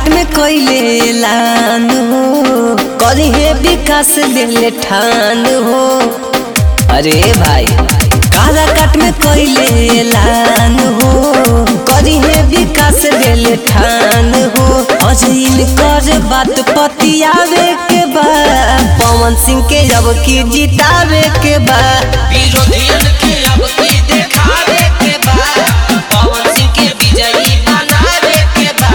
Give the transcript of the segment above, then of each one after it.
काराकाट में कोइले ऐलान हो करी है विकास ले ठान हो अरे भाई काराकाट में कोइले ऐलान हो करी है विकास ले ठान हो अजइन कर बात पतियावे के बा पवन सिंह के अब की जितावे के बा विरोधियन के अब की देखावे के बा पवन सिंह के विजयी बनावे के बा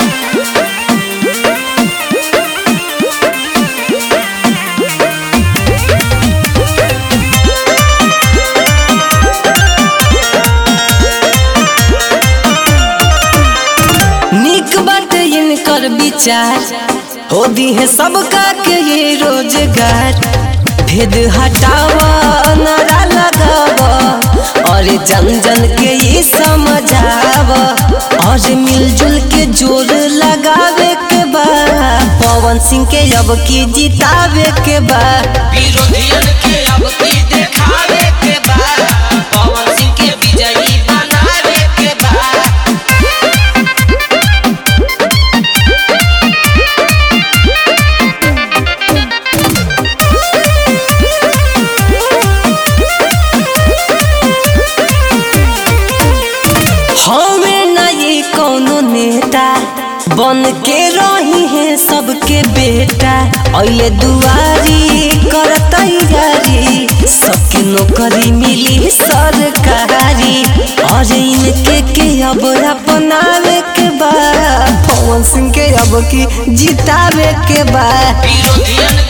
निक बाटे इनकर विचार हो दी है सबका के ये रोजगार भेद हटावा नारा लगावा और जन जन के ये समझावा और मिलजुल के जोर लगावे के बा पवन सिंह के अब की जितावे के बा विरोधियन के अब की देखावे के बा पवन सिंह के विजयी बनावे के बा हमें न ये कोनो नेता बन के रही है सबके बेटा अले दुआरी कर तैयारी सबके नौकरी मिली सरकारी और इनके के अब अपनावे के बा पवन सिंह के अब की जितावे के बा विरोधियन